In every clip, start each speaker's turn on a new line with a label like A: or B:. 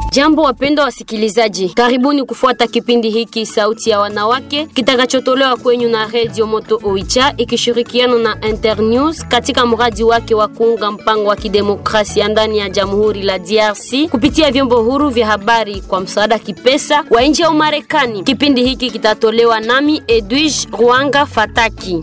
A: Jambo wapendwa wasikilizaji, karibuni kufuata kipindi hiki Sauti ya Wanawake kitakachotolewa kwenyu na Radio Moto Oicha ikishirikiana na Internews katika mradi wake wa kuunga mpango wa kidemokrasia ndani ya Jamhuri la DRC kupitia vyombo huru vya habari kwa msaada kipesa wa nchi ya Umarekani. Kipindi hiki kitatolewa nami Edwige Ruanga Fataki.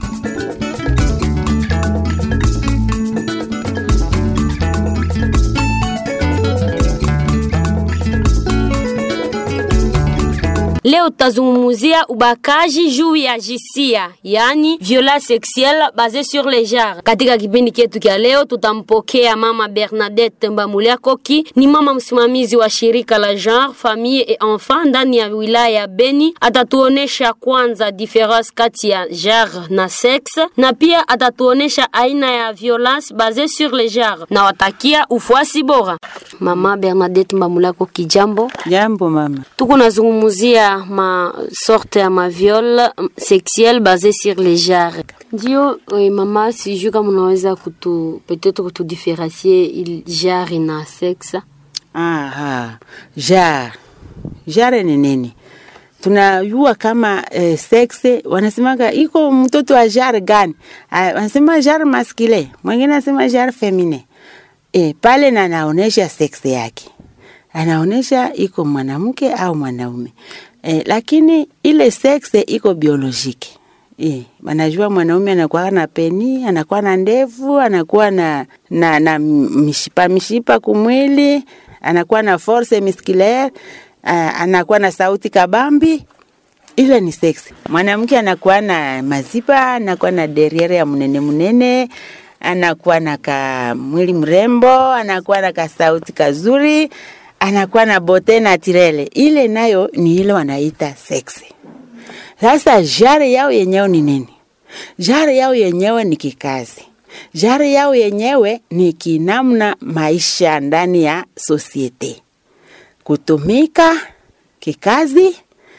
A: Leo tutazungumzia ubakaji juu ya jisia, yani violence sexuelle basée sur le genre. Katika kipindi chetu cha leo tutampokea mama Bernadette Mbamulia Koki, ni mama msimamizi wa shirika la genre famille et enfant ndani ya wilaya ya Beni. Atatuonesha kwanza difference kati ya genre na sexe, na pia atatuonesha aina ya violence basée sur le genre. Na watakia ufuasi bora. Mama Bernadette Mbamulia Koki, jambo.
B: Jambo mama.
A: Tuko nazungumzia ma sorte ya maviol sexuel basé sur les genres. Ndio eh, mama, sijui kama unaweza kutu peut-être kutudifferencie il genre na sexe.
B: Aha. Jar. Jare ni nini? Tunajua kama eh, sexe wanasemaga iko mtoto wa jar gani? Ah, wanasema jar maskile, mwingine anasema jar femine. Eh, pale na anaonesha sexe yake. Anaonesha iko mwanamke au mwanaume. Eh, lakini ile sexe iko biolojiki. Eh, wanajua mwanaume anakuwa na peni, anakuwa na ndevu, anakuwa na na, na mishipa mishipa kumwili, anakuwa na force musculaire, uh, anakuwa na sauti kabambi. Ile ni sexe. Mwanamke anakuwa na mazipa, anakuwa na derriere ya mnene mnene, anakuwa na ka mwili mrembo, anakuwa na kasauti kazuri, anakuwa na bote naturele. Ile nayo ni ile wanaita sexe. Sasa jare yao yenyewe ni nini? Jare yao yenyewe ni kikazi. Jare yao yenyewe ni kinamna maisha ndani ya sosiete, kutumika kikazi,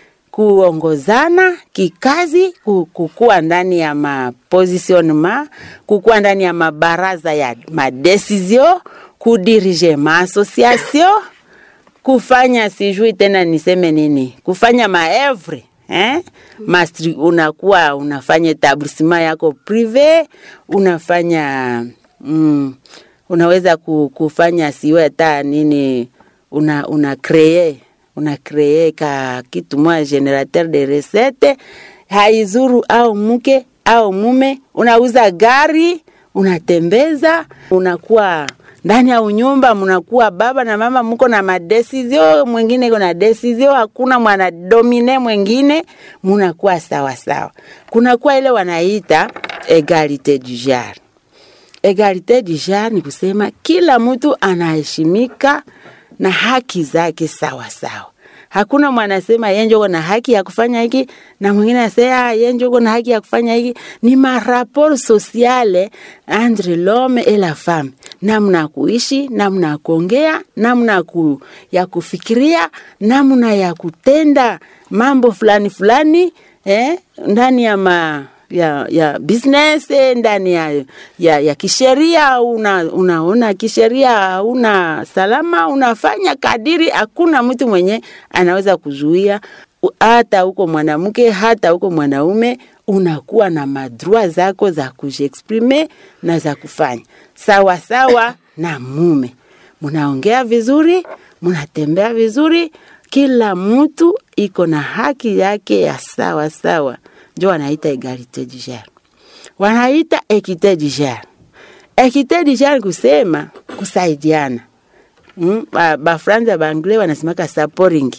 B: kuongozana kikazi, ku- kukuwa ndani ya mapositionnement, kukuwa ndani ya mabaraza ya madesizio, kudirige maasociation, kufanya sijui tena niseme nini, kufanya maevre eh? Mastri, unakuwa unafanya etablissement yako prive, unafanya mm, unaweza ku- kufanya siwe hata nini, una, una cree una cree ka kitu moja generateur de recette haizuru au mke au mume, unauza gari, unatembeza, unakuwa ndani ya unyumba, mnakuwa baba na mama, mko na madesizio, mwingine iko na desizio, hakuna mwana domine mwingine, mnakuwa sawa sawa. Kunakuwa ile wanaita egalite du genre. Egalite du genre ni kusema kila mtu anaheshimika na haki zake sawa sawa. Hakuna mwanasema yeye ndio na haki ya kufanya hiki na mwingine anasema yeye ndio na haki ya kufanya hiki. Ni maraport sociale entre l'homme et la femme, namna ya kuishi, namna ya kuongea, namna ya ku, ya kufikiria, namna ya kutenda mambo fulani fulani eh, ndani ya ma ya, ya business eh, ndani ya, ya, ya kisheria una, unaona kisheria hauna salama, unafanya kadiri, hakuna mtu mwenye anaweza kuzuia, U- hata huko mwanamke hata huko mwanaume, unakuwa na madrua zako za kujiexprime na za kufanya sawa sawa na mume, mnaongea vizuri, mnatembea vizuri, kila mtu iko na haki yake ya sawa sawa njo wanaita egalite du genre, wanaita ekite du genre. Ekite du genre kusema kusaidiana. Mm, ba, ba Franza ba Anglais wanasemaka supporting.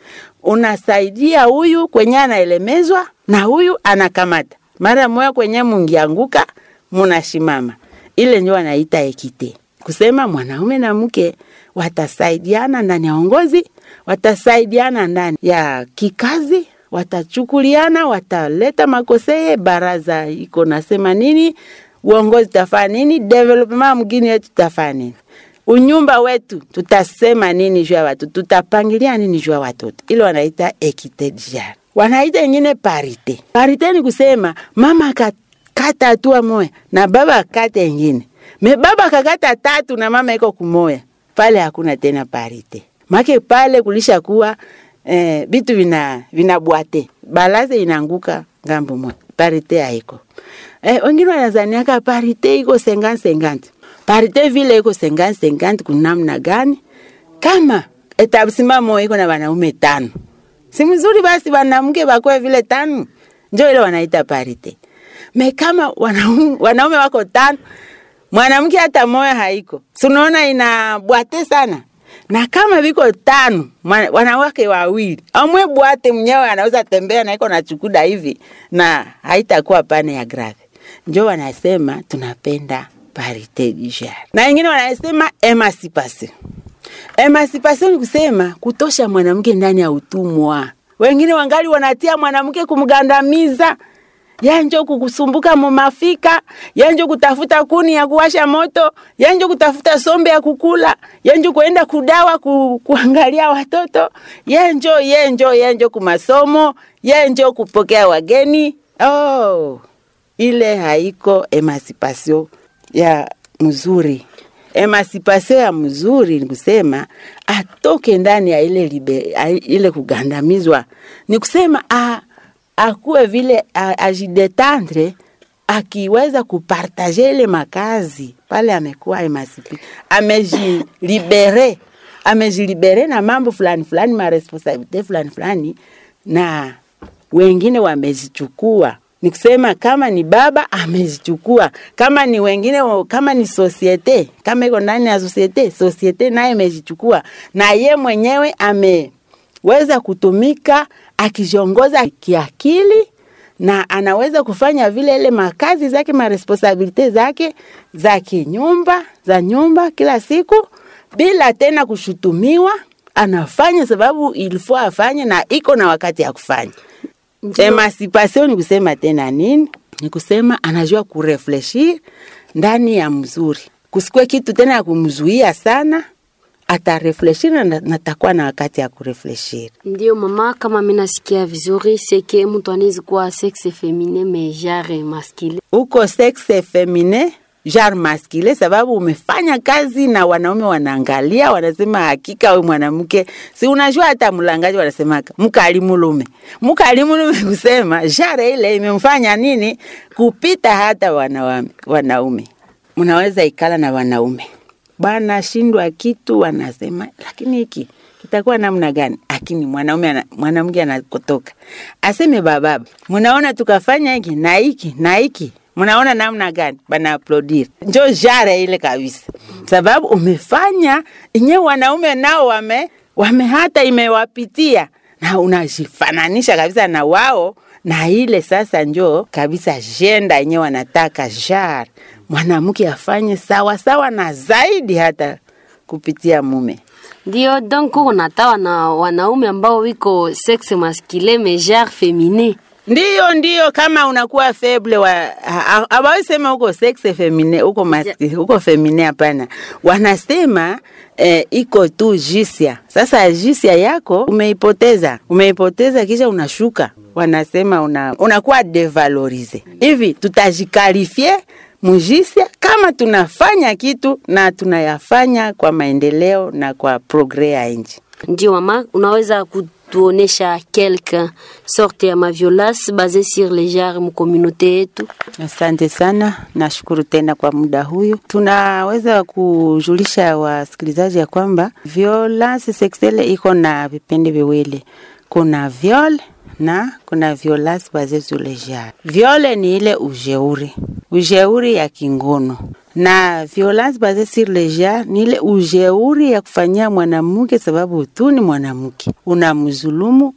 B: Unasaidia huyu kwenye anaelemezwa na huyu anakamata. Mara moja kwenye mungianguka munashimama. Ile ndio wanaita ekite. Kusema mwanaume na mke watasaidiana ndani ya uongozi, watasaidiana ndani ya kikazi, watachukuliana, wataleta makoseye, baraza iko nasema nini, uongozi tafanya nini, development mgini yetu tafanya nini, unyumba wetu tutasema nini juu ya watu, tutapangilia nini juu ya watoto. Ile wanaita equite de genre. Wanaita ingine parite. Parite ni kusema mama akakata hatua moya na baba akate ingine, me baba akakata tatu na mama iko kumoya, pale hakuna tena parite make pale kulisha kuwa eh, bitu vina vinabwate balaze inaanguka ngambo moja parite haiko eh, wengine wanazaniaka parite iko senganti senganti parite vile iko senganti senganti kunamna gani kama etabsimamo iko na wanaume tano si mzuri basi wanamke bakwe vile tano njo ile wanaita parite me kama wanaume, wanaume wako tano mwanamke hata moya haiko sunaona inabwate sana na kama viko tano mwana- wanawake wawili amwe bwate mnyewe anaweza tembea na iko na chukuda hivi na haitakuwa pane ya grave njo wanasema tunapenda parite du genre na wengine wanasema emancipation emancipation ni kusema kutosha mwanamke ndani ya utumwa wengine wangali wanatia mwanamke kumgandamiza yanjo kukusumbuka mumafika yanjo kutafuta kuni ya kuwasha moto yanjo kutafuta sombe ya kukula yanjo kuenda kudawa ku, kuangalia watoto yenjo yenjo yenjo kumasomo yenjo kupokea wageni oh, ile haiko emancipation ya mzuri emancipation ya mzuri ni kusema atoke ndani ya ile, libe, a- ile kugandamizwa ni kusema a, akuwe vile a- ajidetendre akiweza kupartaje ile makazi pale amekuwa emancipe amejilibere amejilibere na mambo fulani fulani maresponsabilite fulani fulani na wengine wamezichukua ni kusema kama ni baba amezichukua kama ni wengine wa- kama ni sosiete kama iko ndani ya sosiete sosiete naye amezichukua na ye mwenyewe ameweza kutumika akijiongoza kiakili na anaweza kufanya vile ile makazi zake maresponsabilite zake za kinyumba za nyumba kila siku bila tena kushutumiwa anafanya sababu ilifo afanye na iko na wakati ya kufanya
A: Ndio.
B: emancipation ni kusema tena nini ni kusema anajua kurefleshir ndani ya mzuri kusikwe kitu tena ya kumzuia sana atarefleshir na natakuwa na wakati ya kurefleshir
A: Ndio mama, kama mimi nasikia vizuri, seke mtu anaweza kuwa sexe feminin mais genre masculine.
B: uko sexe femine genre masculine, sababu umefanya kazi na wanaume wanaangalia, wanasema hakika we mwanamke, si unajua hata mlangaji wanasemaka mkali mulume, mkali mulume kusema genre ile imemfanya nini kupita hata wanawame, wanaume. Mnaweza ikala na wanaume bana shindwa kitu, wanasema lakini hiki kitakuwa namna gani? Lakini mwanaume ana- mwanamke anakotoka aseme bababa, mnaona tukafanya hiki na hiki na hiki mnaona namna gani? Bana aplodir, njo jare ile kabisa, sababu umefanya inye wanaume nao wame, wame hata imewapitia na unajifananisha kabisa na wao na ile sasa njo kabisa jenda yenye wanataka jar mwanamke afanye sawa sawa na zaidi hata kupitia mume.
A: Ndio donc unatawa na wanaume ambao wiko sexe masculin mais genre feminin.
B: Ndiyo, ndiyo, kama unakuwa feble wa hawawezi sema uko sexe femine uko maski, uko femine, hapana. Wanasema eh, iko tu jisia. Sasa jisia yako umeipoteza, umeipoteza kisha unashuka, wanasema una, unakuwa devalorize. Hivi tutajikalifie mujisia kama tunafanya kitu na tunayafanya kwa maendeleo na kwa progre ya nchi.
A: Ndio mama, unaweza kutuonesha quelque sorte ya maviolence basée sur les genres mu communauté yetu?
B: Asante sana, nashukuru tena kwa muda huyu. Tunaweza kujulisha wasikilizaji ya kwamba violence sexuelle iko na vipindi viwili, kuna viol na kuna violence basée sur le genre. Viole ni ile ujeuri, ujeuri ya kingono na violence basée sur le genre ni ile ujeuri ya kufanyia mwanamke sababu tu ni mwanamke, unamzulumu,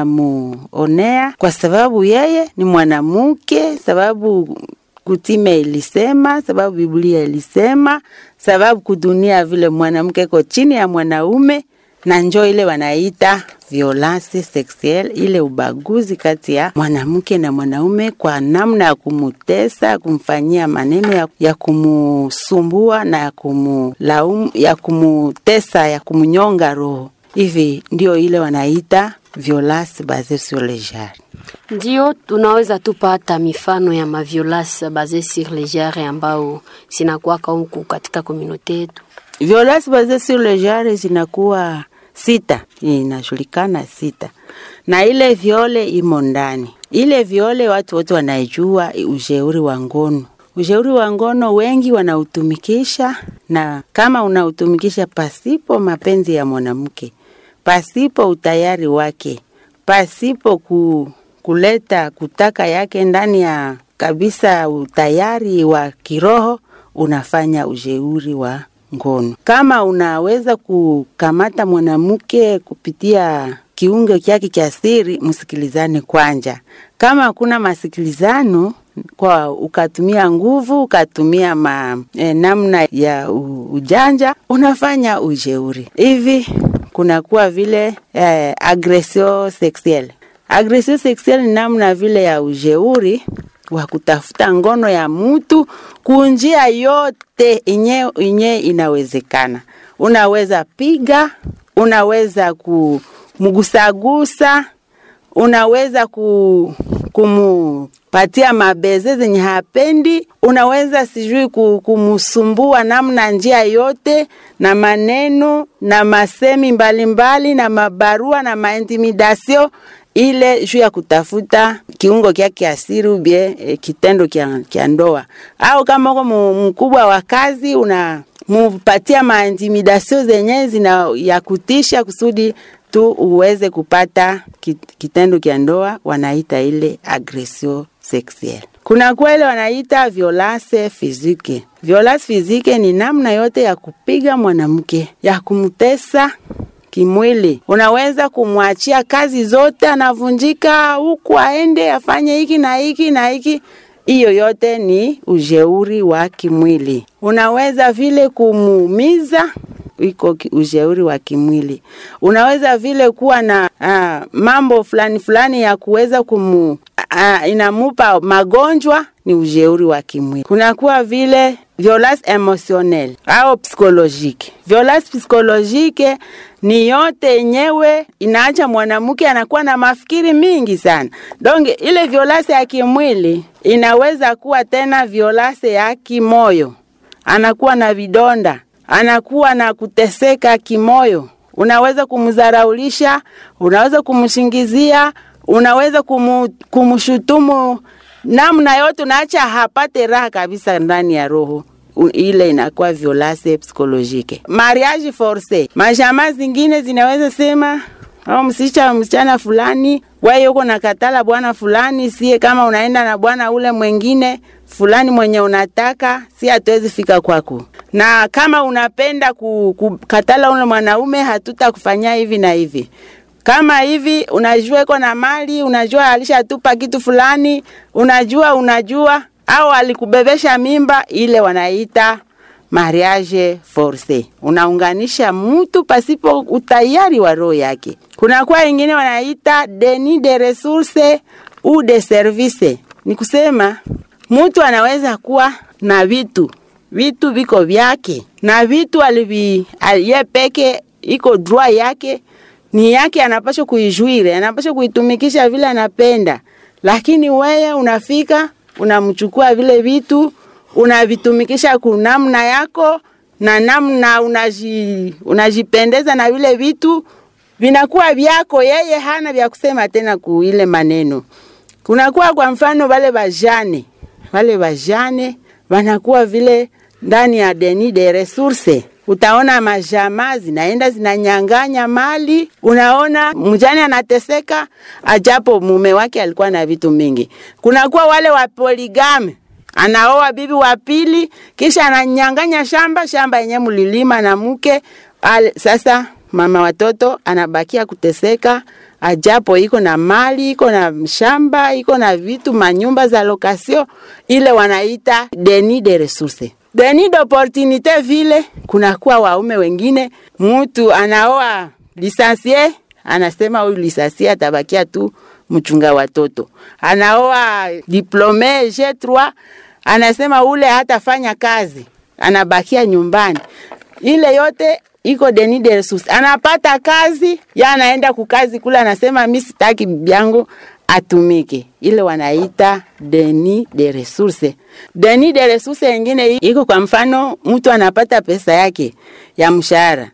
B: unamuonea kwa sababu yeye ni mwanamke, sababu kutime ilisema, sababu Biblia ilisema, sababu kudunia vile mwanamke iko chini ya mwanaume, na njo ile wanaita violence sexuelle, ile ubaguzi kati ya mwanamke na mwanaume kwa namna ya kumutesa, kumfanyia maneno ya, ya kumusumbua na ya kumulaumu, ya kumutesa, ya kumnyonga roho. Hivi ndio ile wanaita violence basée sur le genre.
A: Ndio tunaweza tupata mifano ya maviolence basée sur les genres ambao zinakuwaka huku katika communauté yetu.
B: Violence basée sur le genre zinakuwa sita, inajulikana sita, na ile viole imo ndani. Ile viole watu wote wanaijua ushauri wa ngono. Ushauri wa ngono wengi wanautumikisha, na kama unautumikisha pasipo mapenzi ya mwanamke, pasipo utayari wake, pasipo ku, kuleta kutaka yake ndani ya kabisa utayari wa kiroho, unafanya ushauri wa ngono. Kama unaweza kukamata mwanamke kupitia kiungo chake cha siri, msikilizane kwanja. Kama hakuna masikilizano kwa ukatumia nguvu ukatumia ma, e, namna ya u, ujanja unafanya ujeuri hivi, kunakuwa vile e, agression sexuelle. Agression sexuelle ni namna vile ya ujeuri wa kutafuta ngono ya mtu kunjia yote inye, inye inawezekana. Unaweza piga, unaweza kumgusagusa, unaweza ku, kumupatia mabeze zenye hapendi, unaweza sijui kumusumbua namna njia yote na maneno na masemi mbalimbali mbali, na mabarua na maintimidasio ile juu ya kutafuta kiungo kyake asiri ubie e, kitendo kya ndoa, au kama uko mkubwa wa kazi una mupatia maintimidasio zenye zina ya kutisha kusudi tu uweze kupata kitendo kya ndoa, wanaita ile agression sexuelle. Kuna kwele wanaita violence physique. Violence physique ni namna yote ya kupiga mwanamke, ya kumtesa kimwili. Unaweza kumwachia kazi zote, anavunjika huku, aende afanye hiki na hiki na hiki. Hiyo yote ni ujeuri wa kimwili. Unaweza vile kumuumiza, iko ujeuri wa kimwili. Unaweza vile kuwa na uh, mambo fulani fulani ya kuweza kumu uh, inamupa magonjwa, ni ujeuri wa kimwili. Kunakuwa vile violence emotionnelle au psychologique. Violence psychologique ni yote yenyewe inaacha mwanamke anakuwa na mafikiri mingi sana. Donc ile violence ya kimwili inaweza kuwa tena violence ya kimoyo, anakuwa na vidonda, anakuwa na kuteseka kimoyo. Unaweza kumdharaulisha, unaweza kumshingizia, unaweza kumu, kumshutumu namna yote, unaacha hapate raha kabisa ndani ya roho ile inakuwa violence psychologique. Mariage force, majamaa zingine zinaweza sema au msicha msichana fulani wewe uko na katala bwana fulani, sie kama unaenda na bwana ule mwingine fulani mwenye unataka, si hatuwezi fika kwako, na kama unapenda kukatala ule mwanaume, hatutakufanyia hivi na hivi kama hivi unajua iko na mali, unajua alishatupa kitu fulani, unajua unajua au alikubebesha mimba, ile wanaita mariage force. Unaunganisha mtu pasipo utayari wa roho yake. Kuna kwa ingine wanaita deni de ressources ou de service, ni kusema mtu anaweza kuwa na vitu vitu viko vyake na vitu alivi ye peke iko droit yake ni yake, anapaswa kuijuire, anapaswa kuitumikisha vile anapenda, lakini wewe unafika unamchukua vile vitu unavitumikisha kunamna yako na namna unaji, unajipendeza na vile vitu vinakuwa vyako, yeye hana vya kusema tena kuile maneno. Kunakuwa kwa mfano wale bajane, wale bajane wanakuwa vile ndani ya deni de ressources utaona majamaa zinaenda zinanyang'anya mali. Unaona mjane anateseka, ajapo mume wake alikuwa na vitu mingi. Kunakuwa wale wa poligame, anaoa bibi wa pili, kisha ananyang'anya shamba shamba yenye mlilima na mke al, sasa mama watoto anabakia kuteseka, ajapo iko na mali, iko na shamba, iko na vitu manyumba za lokasio, ile wanaita deni de ressources deni d'opportunite vile kunakuwa waume wengine, mtu anaoa lisansie, anasema huyu lisansie atabakia tu mchunga watoto. Anaoa diplome G3, anasema ule hatafanya kazi, anabakia nyumbani. Ile yote iko deni de ressources. Anapata kazi, ya anaenda kukazi kule, anasema mimi sitaki bibi yangu atumike. Ile wanaita deni de ressources. Deni de ressources ingine iko kwa mfano, mtu anapata pesa yake ya mshahara,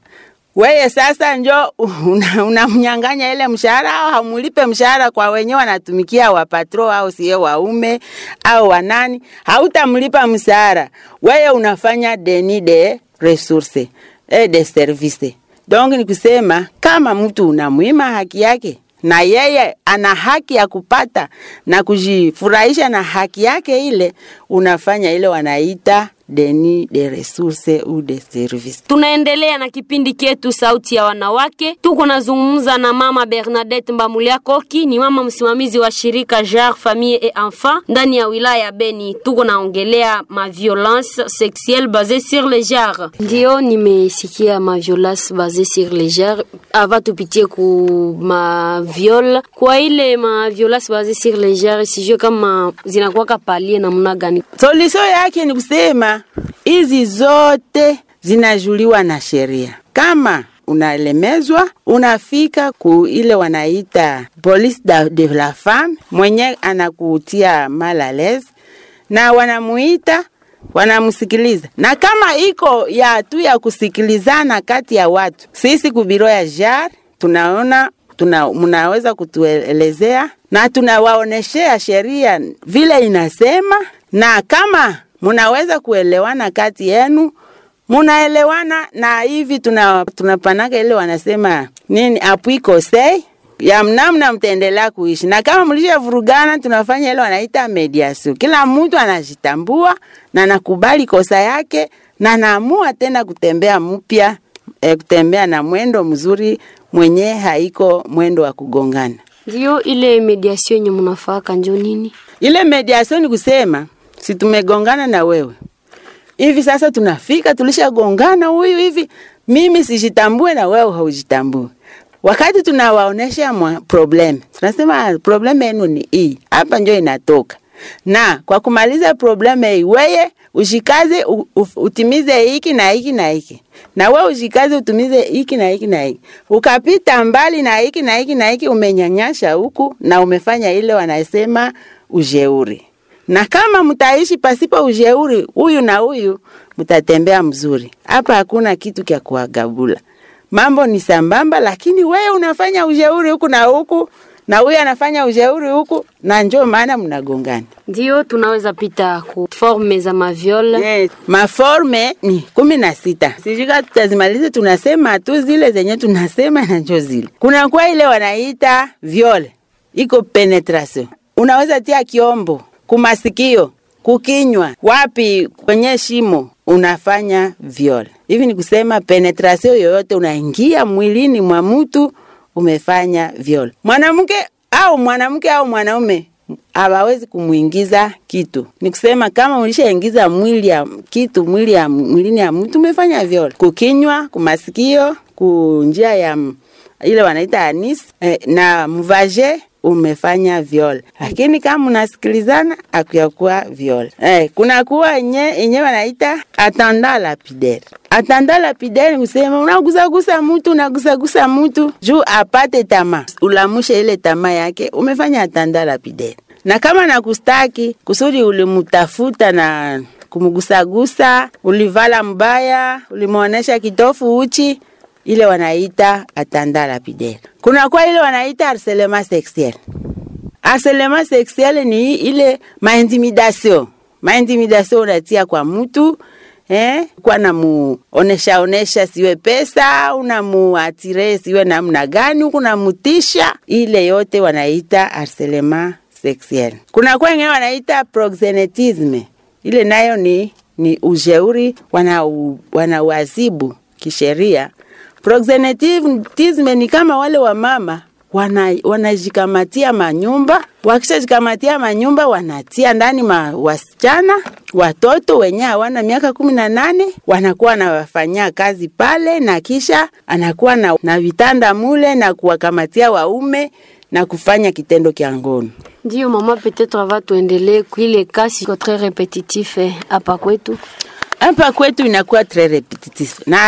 B: weye sasa njo unamnyang'anya una ile mshahara au hamulipe mshahara kwa wenyewe wanatumikia wapatro au sie waume au wanani, hautamlipa mshahara weye, unafanya deni de resource e de service. Donc ni kusema kama mtu unamwima haki yake na yeye ana haki ya kupata na kujifurahisha na haki yake ile, unafanya ile wanaita deni de ressources ou de service.
A: Tunaendelea na kipindi ketu sauti ya wanawake. Tuko nazungumza na mama Bernadette Mbamulia Koki, ni mama msimamizi wa shirika JAR Famille et Enfant ndani ya wilaya ya Beni. Tuko naongelea ma violence sexuelle basée sur le genre. Ndio nimesikia ma violence basée sur le genre. Ava tupitie ku ma viol kwa ile ma violence basée sur le genre, sijue kama zinakuwa palie namna gani.
B: Solution yake ni kusema hizi zote zinajuliwa na sheria. Kama unalemezwa, unafika ku ile wanaita police de la femme, mwenye anakutia mal à l'aise, na wanamuita wanamsikiliza, na kama iko ya tu ya kusikilizana kati ya watu, sisi kubiro ya JAR tunaona tuna, mnaweza kutuelezea na tunawaoneshea sheria vile inasema, na kama munaweza kuelewana kati yenu, munaelewana na hivi tuna, tunapanaka ile wanasema nini appui conseil ya mnamna mtaendelea kuishi, na kama mlishavurugana, tunafanya ile wanaita mediation. Kila mtu anajitambua na nakubali kosa yake na naamua tena kutembea mpya e, kutembea na mwendo mzuri mwenye haiko mwendo wa kugongana.
A: Ndio ile mediation yenye mnafaka njo nini?
B: Ile mediation ni kusema si tumegongana na wewe hivi sasa, tunafika tulishagongana, huyu hivi, mimi sijitambue na wewe haujitambue. Wakati tunawaonesha problem, tunasema problem yenu ni hii hapa, njo inatoka na kwa kumaliza problem hii, weye ushikaze u, u, utimize hiki na hiki na hiki, na we ushikaze utimize hiki na hiki na hiki. Ukapita mbali na hiki na hiki na hiki, umenyanyasha huku na umefanya ile wanasema ujeuri na kama mtaishi pasipo ujeuri, huyu na huyu mtatembea mzuri. Hapa hakuna kitu kya kuagabula, mambo ni sambamba, lakini wewe unafanya ujeuri huku na huku na huyu anafanya ujeuri huku, na njo maana mnagongana.
A: Ndio tunaweza pita ku forme za maviol.
B: Yes, maforme ni kumi na sita. Sijika tutazimaliza, tunasema tu zile zenye tunasema na njo zile. Kuna kwa ile wanaita viole, iko penetration, unaweza tia kiombo kumasikio, kukinywa, wapi, kwenye shimo unafanya viol. Hivi ni kusema penetration yoyote unaingia mwilini mwa mtu umefanya viol. Mwanamke au mwanamke au mwanaume hawawezi kumwingiza kitu. Ni kusema kama ulishaingiza mwili ya kitu mwili ya mwilini ya mtu umefanya viol. Kukinywa, kumasikio, kunjia ya ile wanaita anis eh, na mvaje umefanya viol, lakini kama unasikilizana akuyakuwa viol. Eh, kuna kuwa yenye yenye wanaita atanda lapidaire. Atanda lapidaire kusema unagusagusa mtu unagusagusa mtu juu apate tamaa, ulamushe ile tamaa yake, umefanya atanda lapidaire. Na kama nakustaki kusudi ulimutafuta na kumgusagusa, ulivala mbaya, ulimwonesha kitofu uchi ile wanaita atanda lapidaire. Kuna kwa ile wanaita harcèlement sexuel. Harcèlement sexuel ni ile maintimidation. Maintimidation unatia kwa mtu eh, kwa namuonesha onesha siwe pesa, unamuatire siwe namna gani, huku namutisha, ile yote wanaita harcèlement sexuel. Kuna kwa wengine wanaita proxenetisme. Ile nayo ni ni ujeuri wanauazibu wana kisheria Proxenetism ni kama wale wa mama wanajikamatia wana manyumba, wakishajikamatia manyumba wanatia ndani ma wasichana watoto wenye hawana miaka kumi na nane wanakuwa wanawafanyia kazi pale, na kisha anakuwa na, na vitanda mule na kuwakamatia waume na kufanya kitendo kya ngono.
A: Ndio mama, peut-être ava tuendelee kuile kasi ko très repetitif hapa kwetu
B: hapa kwetu inakuwa très repetitif na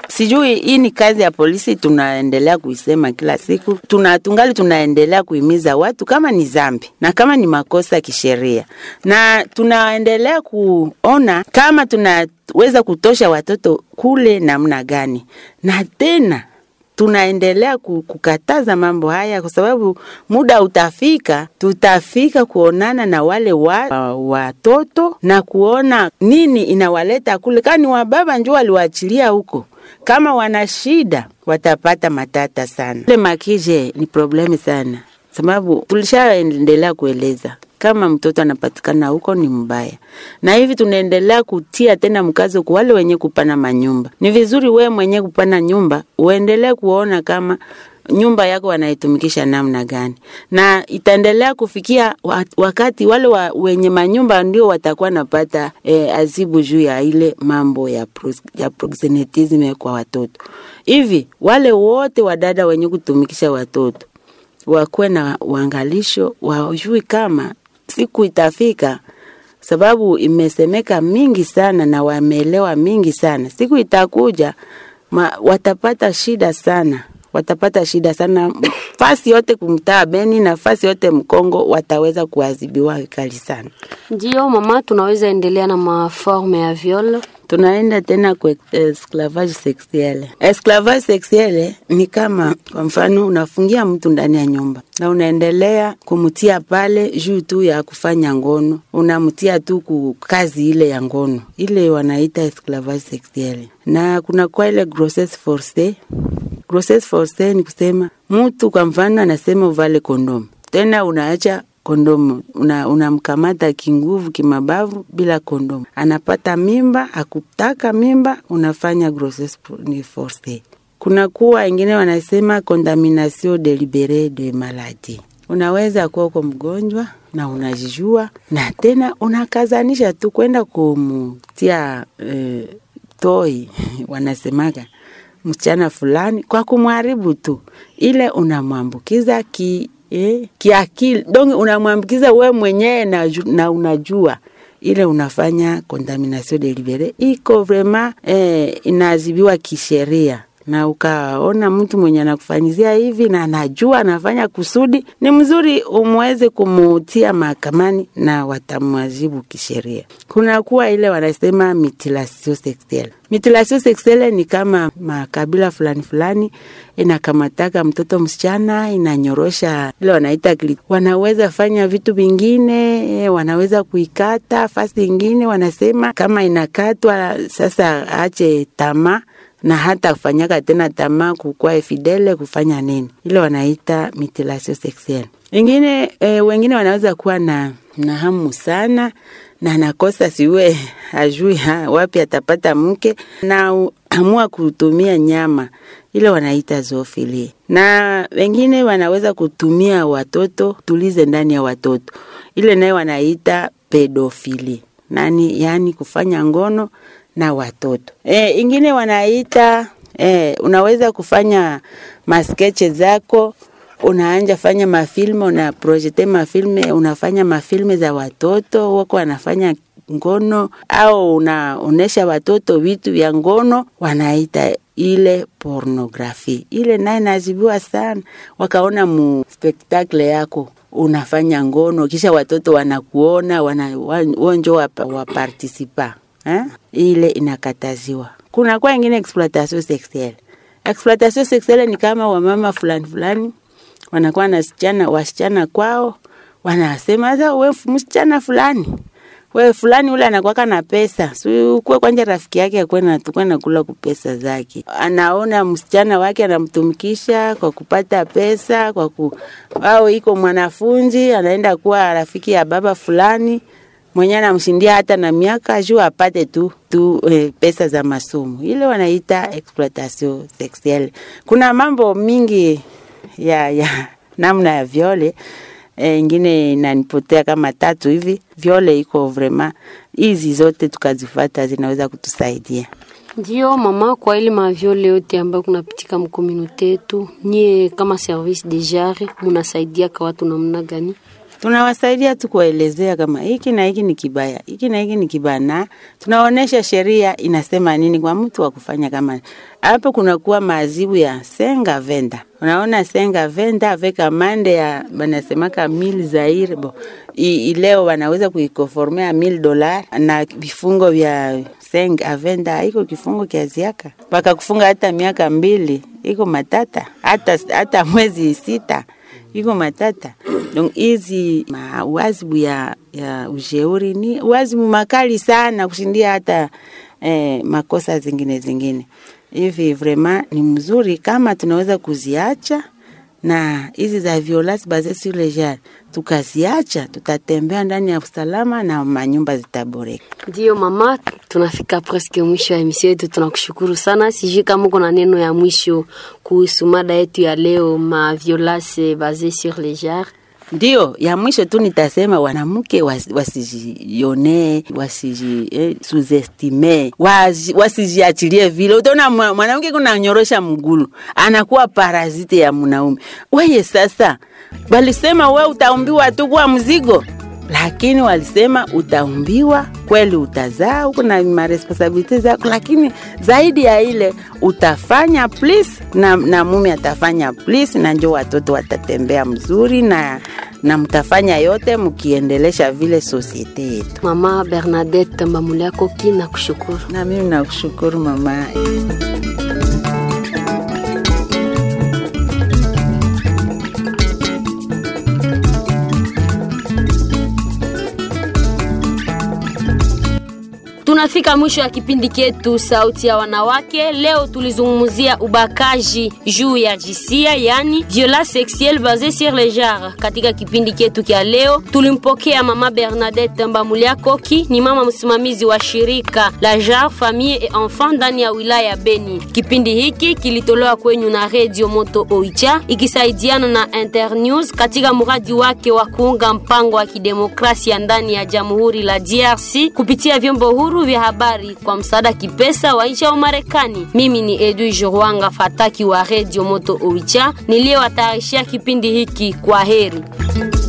B: sijui hii ni kazi ya polisi, tunaendelea kuisema kila siku, tuna tungali tunaendelea kuhimiza watu kama ni zambi na kama ni makosa kisheria, na tunaendelea kuona kama tunaweza kutosha watoto kule namna gani, na tena tunaendelea kukataza mambo haya kwa sababu muda utafika, tutafika kuonana na wale wa, watoto na kuona nini inawaleta kule, kani wababa njo waliwaachilia huko kama wana shida watapata matata sana. Ile makije ni problemi sana, sababu tulishaendelea kueleza kama mtoto anapatikana huko ni mbaya, na hivi tunaendelea kutia tena mkazo kwa wale wenye kupana manyumba. Ni vizuri wewe mwenye kupana nyumba uendelee kuona kama nyumba yako wanaitumikisha namna gani, na itaendelea kufikia wakati wale wa, wenye manyumba ndio watakuwa napata eh, azibu juu ya ile mambo ya, pros, ya proxenetism kwa watoto. Hivi wale wote wadada wenye kutumikisha watoto wakuwe na uangalisho, wajui kama siku itafika, sababu imesemeka mingi sana na wameelewa mingi sana. Siku itakuja ma, watapata shida sana watapata shida sana fasi yote kumtaa Beni na fasi yote Mkongo, wataweza kuadhibiwa vikali sana.
A: Ndio mama, tunaweza endelea na maforme ya viol.
B: Tunaenda tena kwa esclavage sexuelle. Esclavage sexuelle ni kama kwa mfano unafungia mtu ndani ya nyumba na unaendelea kumtia pale juu tu ya kufanya ngono, unamtia tu ku kazi ile ya ngono, ile wanaita esclavage sexuelle. Na kuna kwa ile grossesse forcée grossesse forcée ni kusema mtu kwa mfano anasema uvale kondomu, tena unaacha kondomu, unamkamata una kinguvu kimabavu bila kondomu, anapata mimba, akutaka mimba, unafanya grossesse ni forcée. Kuna kuwa ingine wanasema contamination deliberée de maladie. Unaweza kuwa uko mgonjwa na unajijua na tena unakazanisha tu kwenda kumutia eh, toi wanasemaga msichana fulani kwa kumharibu tu, ile unamwambukiza ki eh, kiakili donc unamwambukiza we mwenyewe na, na unajua ile unafanya contamination deliberée iko vraiment eh, inaadhibiwa kisheria na ukaona mtu mwenye anakufanyizia hivi na anajua anafanya kusudi, ni mzuri umweze kumutia mahakamani na watamwazibu kisheria. Kuna kuwa ile wanasema mutilation sexuelle. Mutilation sexuelle ni kama makabila fulani fulani inakamataka mtoto msichana inanyorosha ile wanaita klit. Wanaweza fanya vitu vingine, wanaweza kuikata fasi ingine, wanasema kama inakatwa sasa ache tamaa na hata kufanyaka tena tamaa kukua fidele kufanya nini, ile wanaita mutilation sexuelle. Ingine e, wengine wanaweza kuwa na, na hamu sana na anakosa siwe ajui ha, wapi atapata mke na amua kutumia nyama ile wanaita zoofili, na wengine wanaweza kutumia watoto tulize ndani ya watoto, ile naye wanaita pedofili nani, yani kufanya ngono na watoto e, ingine wanaita e, unaweza kufanya maskeche zako unaanja fanya mafilme una projete mafilme unafanya mafilme za watoto wako wanafanya ngono au unaonesha watoto vitu vya ngono wanaita ile pornografi ile naye nazibiwa sana wakaona mu spektakle yako unafanya ngono kisha watoto wanakuona wana, wonjo wapartisipa eh? ile inakataziwa. Kuna kwa ingine exploitation sexuelle. Exploitation sexuelle ni kama wamama fulani fulani wanakuwa na sichana wasichana kwao, wanasema sasa, we msichana fulani we fulani ule anakuwaka na pesa, si ukuwe kwanja rafiki yake akuwe natukwe nakula kupesa zake. Anaona msichana wake anamtumikisha kwa kupata pesa, kwa ku au iko mwanafunzi anaenda kuwa rafiki ya baba fulani mwenye anamshindia hata na miaka juu apate tu tu eh, pesa za masomo. Ile wanaita exploitation sexuelle. Kuna mambo mingi ya ya namna ya viole e, ingine inanipotea kama tatu hivi. Viole iko vraiment, hizi zote tukazifata zinaweza kutusaidia.
A: Ndio mama, kwa ile maviole yote ambayo kunapitika mkomunote yetu, nyie kama service de jare munasaidia kwa watu namna gani?
B: tunawasaidia tu kuwaelezea kama hiki na hiki ni kibaya, hiki na hiki ni kibaya, na tunaonesha sheria inasema nini kwa mtu wa kufanya kama hapo. Kunakuwa maazibu ya senga venda, unaona senga venda avec amande ya banasemaka mil zaire bo I, leo wanaweza kuikoformea mil dolar na vifungo vya seng avenda iko kifungo kiaziaka mpaka kufunga hata miaka mbili, iko matata hata, hata mwezi sita iko matata. Donc hizi wazibu ya, ya ushauri ni wazibu makali sana kushindia hata eh, makosa zingine zingine hivi. Vraiment ni mzuri kama tunaweza kuziacha na hizi za violence basee sur le genre tukaziacha, tutatembea ndani ya usalama na manyumba zitaboreka.
A: Ndiyo mama, tunafika presque mwisho ya emission yetu. Tunakushukuru sana. Sijui kama uko na neno ya mwisho kuhusu mada yetu ya leo, ma violence basee sur le genre.
B: Ndio ya mwisho tu nitasema wanamke wasijione, wasiji eh, suzestime, wasijiachilie vile. Utaona mwanamke kuna nyorosha mgulu anakuwa parazite ya mwanaume. Weye sasa walisema we utaumbiwa tu kuwa mzigo, lakini walisema utaumbiwa kweli, utazaa huko na maresponsabilite zako, lakini zaidi ya ile utafanya please, na, na mume atafanya please, na njo watoto watatembea mzuri na na mtafanya yote mkiendelesha vile sosiete yetu.
A: Mama Bernadette Mbamuliako ki na kushukuru.
B: Na mimi nakushukuru mama.
A: Tunafika mwisho ya kipindi chetu sauti ya wanawake. Leo tulizungumzia ubakaji juu ya jinsia, yani violence sexuelle basée sur le genre. Katika kipindi chetu kya leo tulimpokea mama Bernadette Mbamuliakoki, ni mama msimamizi wa shirika la Genre Famille et Enfant ndani ya wilaya ya Beni. Kipindi hiki kilitolewa kwenyu na Radio Moto Oicha ikisaidiana na Internews katika mradi wake wa kuunga mpango wa kidemokrasia ndani ya Jamhuri la DRC kupitia vyombo huru vya habari kwa msaada kipesa wa nchi ya Umarekani. Mimi ni Edwige Rwanga Fataki wa Radio Moto Oicha niliyewatayarishia kipindi hiki. Kwa heri.